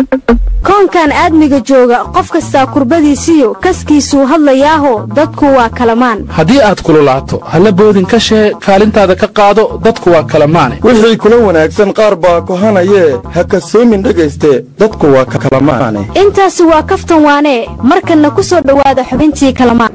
koonkan aadmiga jooga qof kastaa kurbadiisiyo kaskiisuu hadlayaaho dadku waa kalamaan haddii aad kululaato halla boodin ka shee kaalintaada ka qaado dadku waa kalamaane wixii kula wanaagsan qaar baa kohanayee ha kasoomin dhegayste dadku waa kalamaane intaasi waa kaftan waanee markanna ku soo dhowaada xubintii kalamaan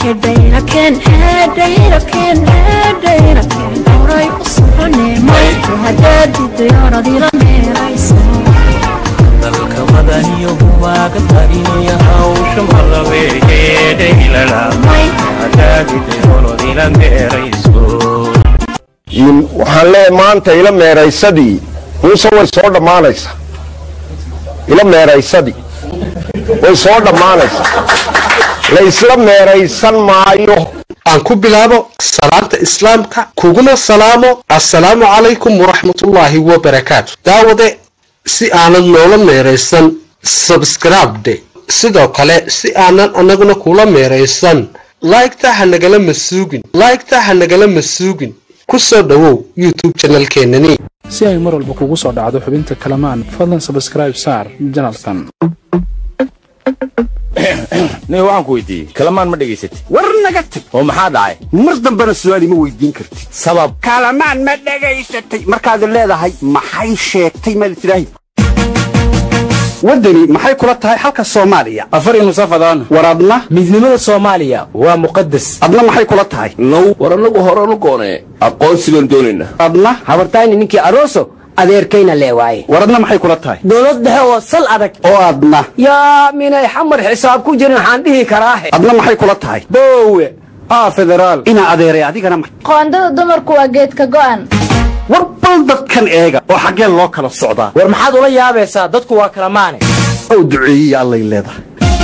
dalka madaniyo waaga tarinaya hawsha malabeegeedhaylalamay hadaagidayolodila meerayso waxaan leeyahay maanta ila meeraysadii muuse way soo dhammaanaysaa ila meeraysadii way soo dhammaanaysaa la isla meeraysan maayo aan ku bilaabo salaanta islaamka kuguna salaamo assalaamu calaykum waraxmatullaahi wabarakaatu daawade si aanad noola meeraysan sabskribde sidoo kale si aanan annaguna kula meeraysan laygta ha nagala masuugin laygta ha nagala masuugin ku soo dhowow youtube janalkeenani si ay mar walba kugu soo dhacdo xubinta kalamaan fadlan sabskraib saar janalkan nin waxaan ku weydiiyey kalamaan ma dhegaysatid war naga tag oo maxaa dhacay mar dambena su'aal ima weydiin kartid sabab kalamaan ma dhegaysatay markaad leedahay maxay sheegtay maad tidhaahi waddani maxay kula tahay xalka soomaaliya afar nusafadaan war adna midnimada soomaaliya waa muqadas adna maxay kula tahay now war annagu horanu goonee aqoonsi baan doonaynaa adna habartayni ninkii aroso adeerkayna leewaaye war adna maxay kula tahay dowlad dhexe oo sal adag oo adna yaa minay xamar xisaab ku jirin waxaan dhihi karaahe adna maxay kula tahay boowe aa federaal inaa adeeray adigana qoondada dumarku waa geedka go'an war bal dadkan eega oo xaggee loo kala socdaa war maxaad ula yaabaysaa dadku waa kala maane ow duceeyiya allay leedahay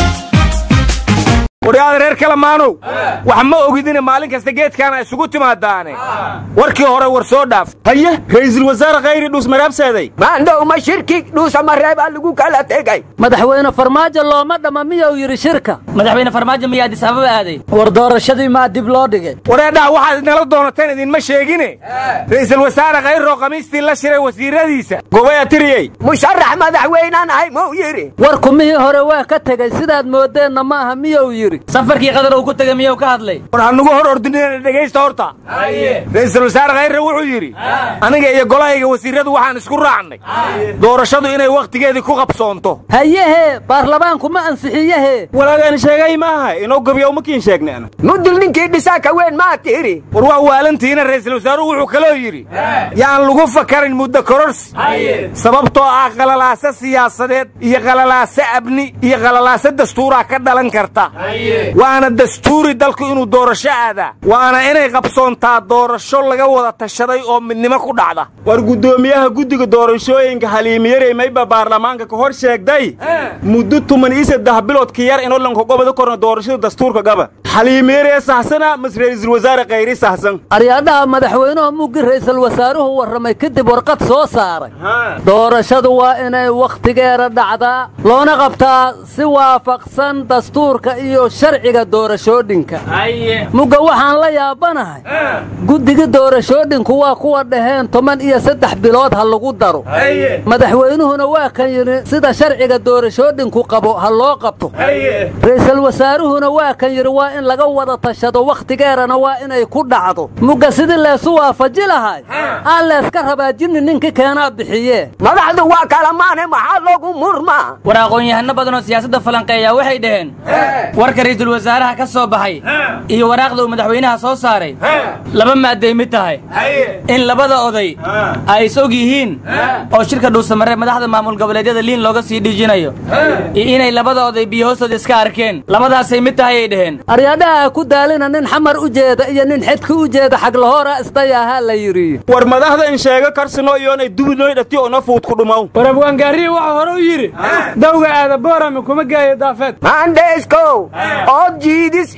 waryaada reer kalamaanow wax ma ogidina maalin kasta geedkaana isugu timaadaane warkii hore war soo dhaaf haye ra'iisul wasaare khayri dhuus maraabseeday maandhow ma shirki dhuusa mareebaa lagu kala tegay madaxweyne farmaajo looma dhamma miyuu yidhi shirka madaxweyne farmaajo miyaa adis ababa aaday war doorashadii maa dib loo dhigay wareedhaha waxaad idinala doonateen idinma sheegine ra'iisul wasaare khayroo khamiistii la shiray wasiiradiisa gobaya tiriyey musharax madaxweynaan ahay muu yidhi war kumihii hore waa ka tegey sidaad moodeenna maaha miyuu yidhi safarkii qadar uu ku tegay miyuu ka hadlay war hanugu hor ordinina dhegaysta horta ra'iisul wasaare khayre wuxuu yidhi aniga iyo golahayga wasiiradu waxaan isku raacnay doorashadu inay wakhtigeedii ku qabsoonto hayehe baarlamaanku ma ansixiyehe walaagaan sheegay maaha inoo gabya umakiin sheegneen mudul ninkii dhisaaka weyn maa tiri war waa waalantiina ra'iisul wasaaruhu wuxuu kaloo yidhi yaan lagu fakarin muddo kororsi sababtoo ah qalalaase siyaasadeed iyo qalalaase abni iyo qalalaase dastuuraa ka dhalan karta waana dastuuri dalku inuu doorasho aadaa waana inay qabsoontaa doorasho laga wada tashaday oo midnimo ku dhacda war guddoomiyaha guddiga doorashooyinka haliimiyarey mayba baarlamaanka ka hor sheegday muddo tuman iyo saddex bilood ka yar inoo lanka gobada korna doorashada dastuurka gaba xaliimiyaree sahsana mas ra'iisul wasaare khayri sahsan aryaadhaha madaxweynuhu muggi ra'iisul wasaaruhu warramay kadib warqad soo saaray doorashadu waa inay wakhtigeeda dhacdaa loona qabtaa si waafaqsan dastuurka iyo sharciga doorashoodhinka mugga waxaan la yaabanahay guddiga doorashoodhinku waa kuwa dhaheen toban iyo saddex bilood ha lagu daro madaxweynuhuna waa kan yidhi sida sharciga doorashoodhinku qabo ha loo qabto ra'iisul wasaaruhuna waa kan yidhi waa in laga wada tashado wakhtigeedana waa inay ku dhacdo mugga sidii leesu waafaji lahay aan leeska rabaa jinni ninka keenaa bixiye madaxdu waa kalamaane maxaa loogu murmaa war aqoon-yahano badanoo siyaasadda falanqeeya waxay dhaheen warka ra'iisul wasaaraha ka soo baxay iyo waraaqda uu madaxweynaha soo saaray laba maadday mid tahay in labada oday ay is og yihiin oo shirka dhuusamaree madaxda maamul goboleedyada liin looga sii dhijinayo iyo inay labada oday biyo hoostooda iska arkeen labadaasay mid tahay ay dhaheen aryadhaha ku daalina nin xamar u jeeda iyo nin xedka u jeeda xaglahoora isdayaahaa la yidhi war madaxda in sheego karsino iyoonay dubinooy dhati oo na fuud ku dhumow war abwaangaarihi waxa hore u yidhi dawga aada boorame kuma geeyo daafeed maandheeskow ood jiidis iyo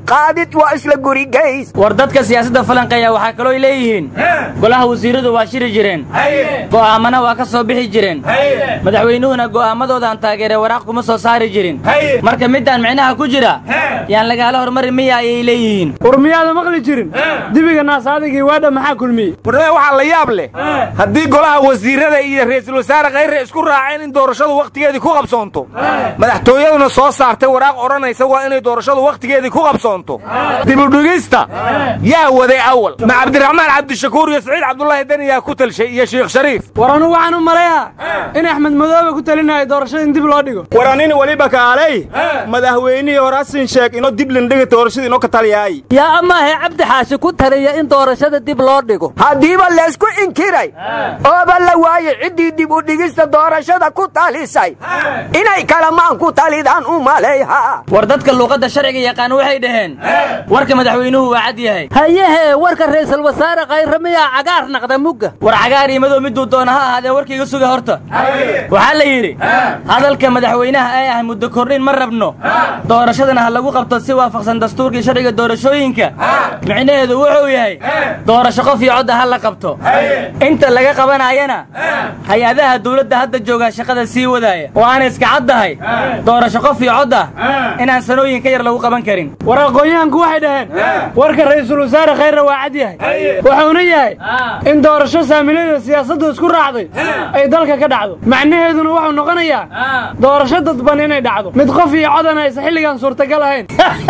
qaadid waa isla gurigays war dadka siyaasadda falanqeeya waxaa kalooy leeyihiin golaha wasiiradu waa shiri jireen go'aamana waa ka soo bixi jireen madaxweynuhuna go'aamadoodan taageere waraaq kuma soo saari jirin marka midaan micnaha ku jira yaan lagaala hormari miya ayay leeyihiin war miyaada maqli jirin dibiga naasaadagii waadha maxaa kulmiyey warnimee waxaa la yaab leh haddii golaha wasiirada iyo ra'iisul wasaare khayre isku raaceen in doorashadu wakhtigeedii ku qabsoonto madaxtooyaduna soo saartay waraaq odhanaysa waa inay doorashadu wakhtigeedii ku qabsoonto dibudhigista yaa waday awal ma cabdiraxmaan cabdishakuur iyo saciid cabdulaahi deni yaa ku talshay iyo sheekh shariif war anugu waxaan u malayaa in axmed madoobe ku talinayo doorashada in dib loo dhigo waranin weliba kaalay madaxweynihii hore hasin sheeg inoo dib lindhiga doorashada inoo ka taliyaay yaa amaahe cabdi xaashi ku taliya in doorashada dib loo dhigo haddiiba laysku inkiray ooba la waayey ciddii dib u dhigista doorashada ku talisay inay kalamaan ku talidaan u malayha war dadka luuqadda sharciga yaqaan waxay dhaheen warka madaxweynuhu waa cad yahay hayehe warka ra'iisul wasaare khayre miyaa cagaar naqda mugga war cagaar iyo madow miduu doona ha ahaadee warkaiga suga horta waxaa la yidhi hadalka madaxweynaha ee ah muddo kordhin ma rabno doorashadana ha lagu qabto si waafaqsan dastuurkii sharciga doorashooyinka micnaheedu wuxuu yahay doorasho qof iyo codda ha la qabto inta laga qabanayana hay-adaha dawladda hadda joogaa shaqada sii wadaaya oo aana iska caddahay doorasho qof iyo cod ah inaan sanooyin ka yar lagu qaban karin war aqoonyahanku waxay dhaheen warka ra'iisul wasaare khayre waa cad yahay wuxuuna yahay in doorasho saamilayda siyaasaddu isku raacday ay dalka ka dhacdo macnaheeduna wuxuu noqonayaa doorasho dadban inay dhacdo mid qof iyo codan aysan xilligan suurtagal ahayn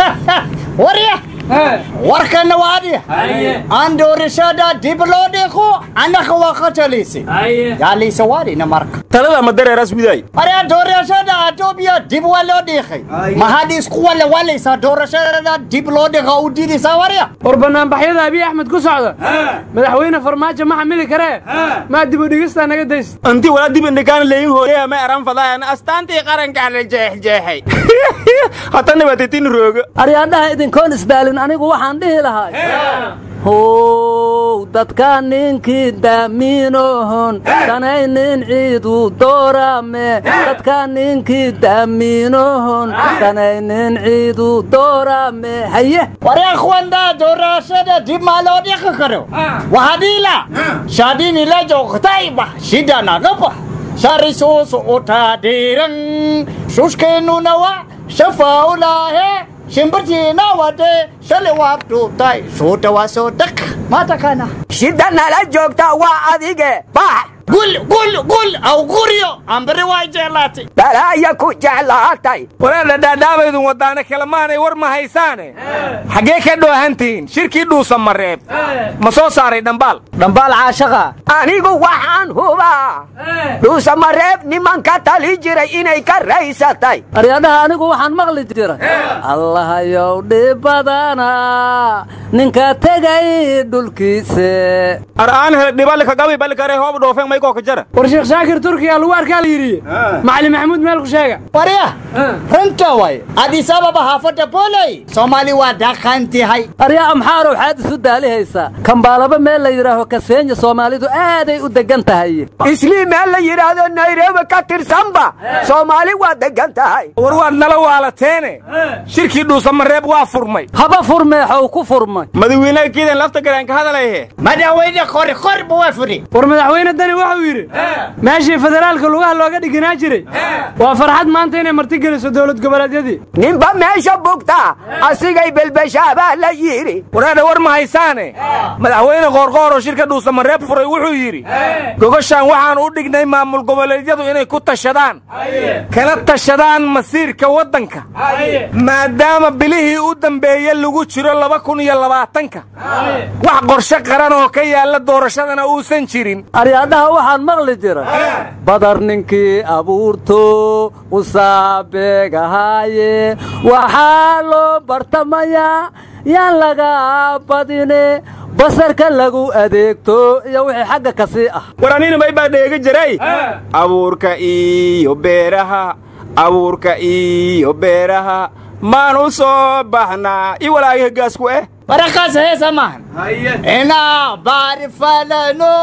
warya warkana waa adiya aan doorashada dib loo dhigo annaga waa qatalisi yaaliisa waarina marka talada ma dareeras widaay aryaa doorashada atoobiya dib waa loo dhiiqay ma had isku wale walaysaa doorashada dib loo dhiqa u diidaysaa warya war banaanbaxyada abiy axmed ku socda madaxweyne farmaajo ma xamili karee maa dib u dhigistaa naga daysta anti walaa dib indhikaan leeyin hooyaya ma eran fadaayan astaantii qarankaa la jeexjeexay hatana baatitin rooga aryaadhaha idinkoon isdaalin anigu waxaan dhihi lahaa how dadka ninkii daamiinohon danaynin ciidu doorame dadka ninkii daamiinohon danaynin ciidu doorame haye waryakwanda doorashada dib maa loo dhiqi karo wahadila shadini la joogtayba shida naga bax sharisuusu utaadhiiran shushkeennuna wa shafaulaahe shimbirtiina wade shalay waad dhuubtay suuta waa soo dhaq maatakana shida nala joogta waa adige bax gul gul gul aw guryo ambari waa jeclaatay balaaya ku jeclaatay wareedha dhaadhaabaydun wadaane kalemaanay war ma haysaane xaggee ka dhoohantihiin shirkii dhuusa mareeb ma soo saaray dhambaal dhambaal caashaqa anigu waxaan hubaa dhuusa mareeb nimanka tali jiray inay ka raysatay aryaadhaha anigu waxaan maqli jiray allahayow dhib badana ninka tegay dhulkiise ar'aan hele dhibalikagabi balikare hoob dhoofen maykoo ka jara war sheekh shaakir turkiya lagu arkaa la yidhi macalin maxamuud meel ku sheega warya runta way adis ababa haafada booley soomaali waa dhaqantihay aryaa amxaarow xaad isu daalihaysaa kambaalaba meel la yidhaaho kaseenya soomaalidu aaday u degan tahay islii meel la yidhaahdo nairobi ka tirsanba soomaali waa degan tahay war waad nala waalateene shirkii dhuusa mareeb waa furmay haba furmeexow ku furmay madawiinaha kiidan lafta galeen ka hadalaye madaxweyne qori qorba waa furi war madaxweyne dani wuxuu yidhi meeshii federaalka lugaha looga dhiganaa jiray waa farxad maanta inay martigeliso dowlad goboleedyadii ninba meesha bugta asigay belbeshaabaa la yidhi wareedha war ma haysaane madaxweyne qoorqooroo shirka dhuusa mareeb furay wuxuu yidhi gogoshaan waxaan u dhignay maamul goboleedyadu inay ku tashadaan kana tashadaan masiirka waddanka maadaama bilihii u dambeeye lagu jiro laba kun iyo labaatanka wax qorshe qaran oo ka yaalla doorashadana uusan jirin aryaadhaha waxaan maqli jira badar ninkii abuurto usaabeegahaaye waxaa loo bartamayaa yaan laga badine basarka lagu adeegto iyo wixii xagga ka sii ah war anina may baa dheega jiray abuurka iyo beeraha abuurka iyo beeraha maan u soo baxnaa i walaagi heggaasku eh warakaas heesa maahan inaa baari falano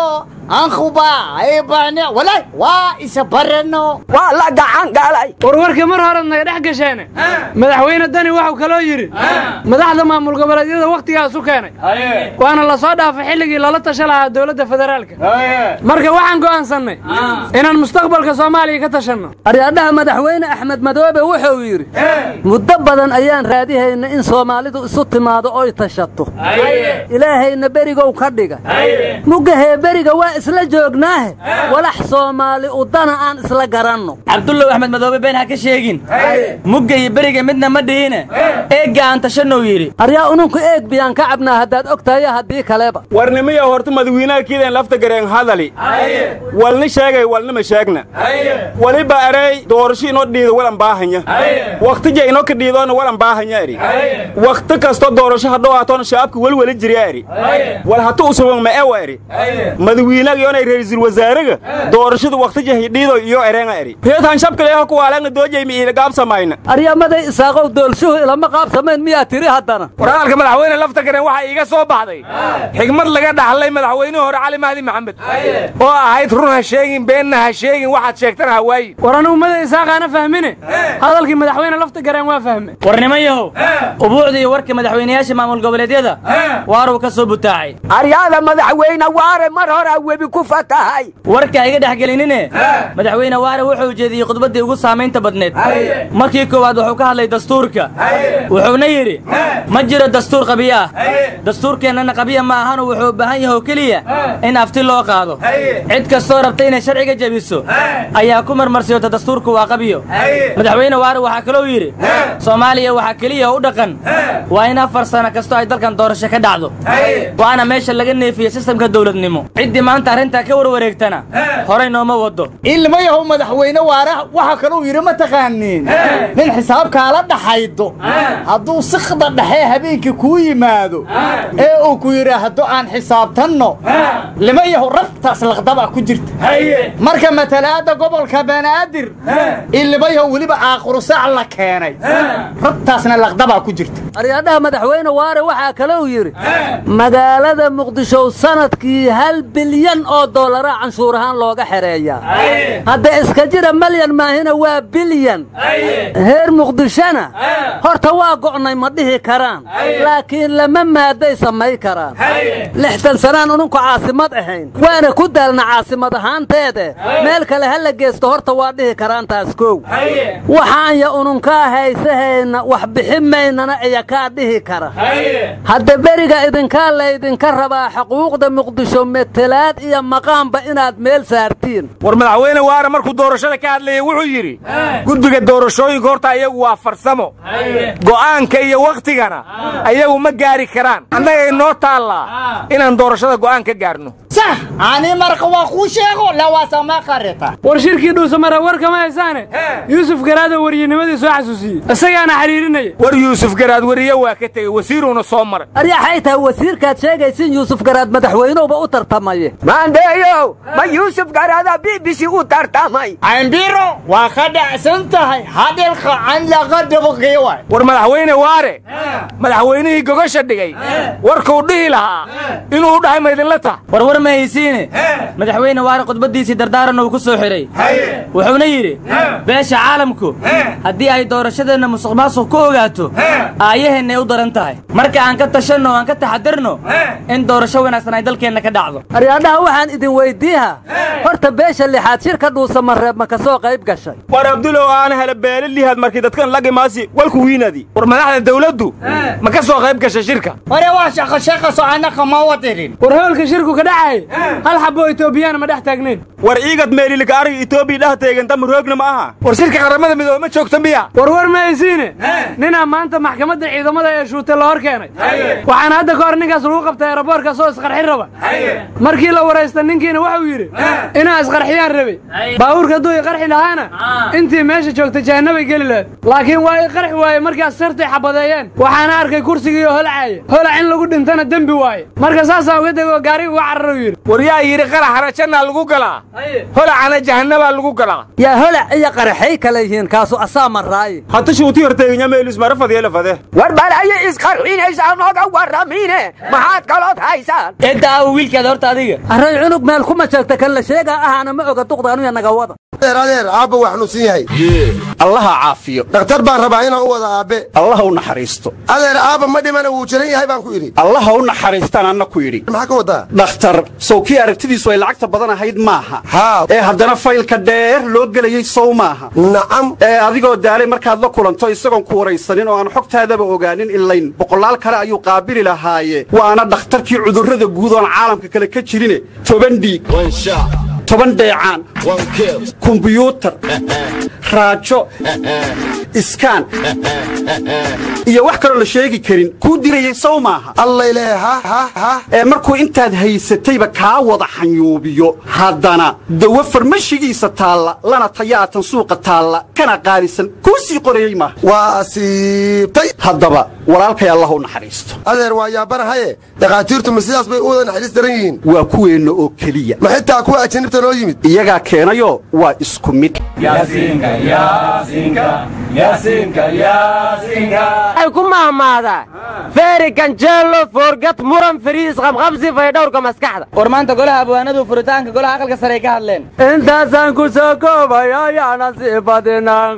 ankuba ibane walay waa isa barano waa la gacan galay warwarka mar horead naga dhex gasheene madaxweyne dani waxuu kaloo yidhi madaxda maamul goboleedyada wakhtigaas u keenay waana la soo dhaafay xilligii lala tasha lahaa dowladda federaalka marka waxaan go'aansannay inaan mustaqbalka soomaaliya ka tashanno aryaadhaha madaxweyne axmed madoobe wuxuu yidhi muddo badan ayaan raadihayna in soomaalidu isu timaado oy tashato ilaahayna berigow ka dhiga mugahee beriga waa isla joognaahe walax soomaali udana aan isla garanno cabdullow axmed madoobe been ha ka sheegin mugga iyo beriga midna ma dhihine eegga aan tashannou yidhi aryaa ununku eeg biyaan ka cabnaa haddaad og tahay haddii kaleba warnimiya horta madawiinaha kiidan lafta gareen hadali walni sheegay walnima sheegna waliba erey doorasho inoo dhiida walan baahanya waktija inoo ka dhiidoona walan baahanya eri wakti kasto doorasho hadhow haatoona shabaabka welweli jirya eri wal hatu usuban ma ewa eri madawiinaga yoonay ra'iisul wasaaraga doorashada waktija hidhiido iyo ereenga eri reetan shabkaleeho kuwaalagna doojaymi iila gaabsamayna aryamaday isaaqow doolshuhu ilama qaabsamayn miyaa tiri haddana war hadalka madaxweyne lafta gareen waxaa iiga soo baxday xigmad laga dhaxlay madaxweynihii hore cali mahdi maxamed oo ahayd run ha sheegin beenna ha sheegin waxaad sheegtana ha waayin war anugu mada isaaqaana fahmine hadalkii madaxweyne lafta gareen waa fahme warnimo yahow ubuucda iyo warka madaxweynayaasha maamul goboleedyada waaruu ka soo butaacay aryaada madaxweyne waare mar horaa webi ku fatahay warka iga dhex gelinine madaxweyne waare wuxuu jeediyey khudbaddii ugu saamaynta badneed markii koowaad wuxuu ka hadlay dastuurka wuxuuna yidhi ma jiro dastuur qabiyo ah dastuurkeennana qabiya ma ahanu wuxuu u baahan yahay oo keliya in afti loo qaado cid kastoo rabta inay sharciga jebiso ayaa ku marmarsiyoota dastuurku waa qabiyo madaxweyne waare waxaa kalou yidhi soomaaliya waxaa keliya u dhaqan waa in afar sano kastoo ay dalkan doorasho ka dhacdo waana meesha laga neefiye sistamka dowladnimo ciddii maanta arrintaa ka warwareegtana horay nooma wado ilmayahow madaxweyne waare waxa kaluu yidhi ma taqaaniin nin xisaabkaala dhaxaydo hadduu sikda dhexe habeenkii kuu yimaado ee uu ku yidhaahdo aan xisaabtanno limayahow rabtaas laqdaba ku jirta marka matalaadda gobolka banaadir ilmayahow weliba aaqurusac la keenay rabtaasna laqdabaa ku jirta aryaadhaha madaxweyne waare waxaa kalou yidhi magaalada muqdisho sanadkii hal bilyan oo doollara canshuur ahaan looga xereeyaa hadda iska jira malyan maahina waa bilyan heer muqdishona horta waa go'nay ma dhihi karaan laakiin lama maaday samay karaan lixdan sanaan ununku caasimad ahayn waana ku daalna caasimad ahaanteede meel kale ha la geesto horta waa dhihi karaan taas kow waxaanya ununkaa haysahayna wax bixi maynana iya kaa dhihi kara hadda beriga idinkaa laydinka rabaa xuquuqda muqdisho metelaad iyo maqaamba inaad meel saartiin war madaxweyne waare markuu doorashada ka hadlayay wuxuu yidhi guddiga doorashooyinka horta ayagu waa farsamo go'aanka iyo wakhtigana ayagu ma gaari karaan annaga inoo taallaa inaan doorashada go'aan ka gaarno sax ani marka waa kuu sheego lawaasama qarita war shirkii dhuusamara war kama haysaane yuusuf garaado wariyinimadii soo xasuusiyey isagaana xiriirinaya war yuusuf garaad wariye waa ka tegey wasiiruuna soo maray aryaxay tahay wasiirkaad sheegaysin yuusuf garaad madaxweynowba u tartamaye maandeeyow ma yuusuf garaada b b c u tartamay cambiro waa ka dhacsan tahay hadilka can laga dabaqii waay war madaxweyne waare madaxweynihii gogosha dhigay warkuu dhihi lahaa inuu u dhahay maydinla tah warwar ma haysiine madaxweyne waare khudbaddiisii dardaaran uu ku soo xidhay wuxuuna yidhi beesha caalamku haddii ay doorashadeenna musuq maasuq ku ogaato aayaheennay u daran tahay marka aan ka tashanno o aan ka taxadirno in doorasho wanaagsan ay dalkeenna ka dhacdo aryaadhaha waxaan idin weyddiiha horta beesha lixaad shirka dhuusamareeb ma ka soo qayb gashay war abdulow aana hela beele lihaad markii dadkan lagimaasi walku wiinadi war madaxda dawladdu ma ka soo qayb gashay shirka hore waa shaqo shaqaso annaka ma wadirin war hoolka shirku ka dhacay hal xaboo etoobiyaan ma dhex taagnayn war iigad meelilika ariga etoobiya dheh teeganta roogna ma aha war shirka qaramada midoobe ma joogta miya war war ma haysiine ninaa maanta maxkamadda ciidamada ee shuute la hor keenay waxaana hadda ka hor ninkaas lagu qabtay eeraboorkaas oo isqarxin raba markii la waraysta ninkiina wuxuu yidhi inaa isqarxiyaan rabay baabuurka hadduu i qarxi lahaana intii meesha joogta jahannabay geli lahayd laakiin waa i qarxi waaye markaas sirtay xabadeeyeen waxaana arkay kursigiioo holcaaya holac in lagu dhintana dembi waaye marka saasaa uga degoo gaariga uga cararuu yidhi war yaa yidhi qaraxana jannaa lagu galaa holacana jahannabaa lagu galaa holaca yaa holac iyo qaraxay kale yihiin kaasu asaa maraaye hata shuuti horteeganya meelis mara fadiyela fade war balayo isqarxinaysaa nooga warramine maxaad kalood haysaan eedda aawo wiilkaada horta adiga array cunug meel kuma sheegta kan la sheegaa ahaana ma oga duqdaanuya naga wada adeer adeer aabba waa xanuunsan yahay allaha caafiyo dhakhtar baan rabaa inaan u wada aabbe allaha u naxariisto adeer aabba ma dhimana wuu jiran yahay baan ku idhi allaha u naxariistaan anna ku yidhi maxaa ka wadaa dhakhtar sow kii aragtidiisu ay lacagta badan ahayd maaha haa ee haddana faylka dheer loo gelayey sow maaha nacam ee adigoo daalay markaad la kulanto isagoon ku waraysanin oo aan xogtaadaba ogaanin ilayn boqolaal kale ayuu qaabili lahaaye waana dhakhtarkii cudurrada guud oon caalamka kale ka jirine toban dhiig toban dheecaan kumbiyuutar raajo iskaan iyo wax kaloo la sheegi karin kuu dirayey sow maaha allayle ha ha ha ee markuu intaad haysatayba kaa wada xanyuubiyo haddana dawo farmashigiisa taalla lana tayaatan suuqa taalla kana qaalisan kuu sii qorayey maaha waa asiibtay haddaba walaalkay allah u naxariisto adeer waa yaabanahaye dhakhaatiirtu ma sidaas bay u wada naxariis daran yihiin waa kuweenna oo keliya ma xitaa kuwa ajinibta noo yimid iyagaa keenayoo waa isku mid ay ku mahmaadaa feeri ganjeelo foorgad muran fariis qabqabsi faydhowrka maskaxda war maanta golaha abwaanadu furitaanka golaha aqalka sare ay ka hadleen intaasaan ku soo koobaya yaana sii badinaan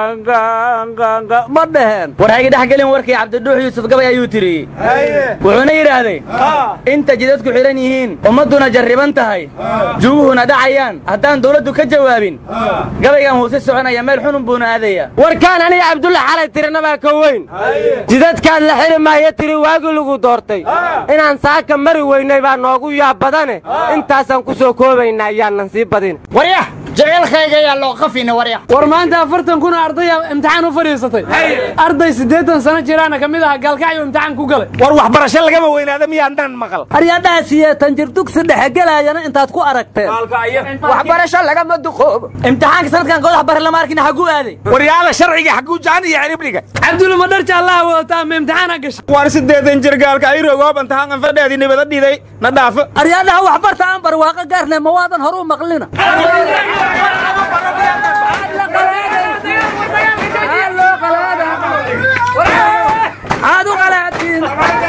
ma dheheen war hayga dhex gelin warkii cabdiduux yuusuf gabay ayuu tiriyey wuxuuna yidhaahday inta jidadku xidhan yihiin ummadduna jarriban tahay juguhuna dhacayaan haddaan dawladdu ka jawaabin gabaygan huuse soconaya meel xunun buuna aadaya warkaan aniga cabdulla xalay tirinabaa ka weyn jidadkaad la xiri maayo tiri waagii lagu doortay inaan saaka mari weynay baa noogu yaab badane intaasaan ku soo koobaynaa ayaanan sii badin waryah jaceylkayga ayaa loo qafina waryah war maanta afartan kun oo ardaya imtixaan u fadhiisatay arday siddeetan sano jiraana ka mid aha gaalkacyo imtixaan ku galay war waxbarasho lagama weynaada miyaan dhan maqal aryadhaha siyeetan jir dugsi dhexe gelaayana intaad ku aragteen waxbarasho lagama duqoobo imtixaanka sanadkan goodaha bare lama arkin xaguu aaday waryaala sharciga xaguu jaan iyo ciribdhiga cabdulla ma dharja allaha wadataa ma imtixaana gashay war siddeetan jir gaalka ay rogoob intahaan fadheedii nibada dhiday na dhaafo aryadhaha waxbarta aan barwaaqo gaarne ma waadan hor u maqlina aad u qalaatiin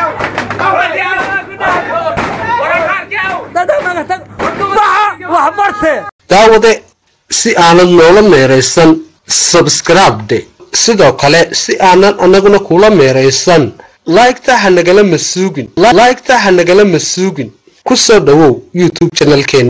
waxbarte daawade si aanad noola meeraysan sabskribde sidoo kale si aanan annaguna kula meeraysan laygta ha nagala masuugin laygta ha nagala masuugin ku soo dhowow youtube janalkeena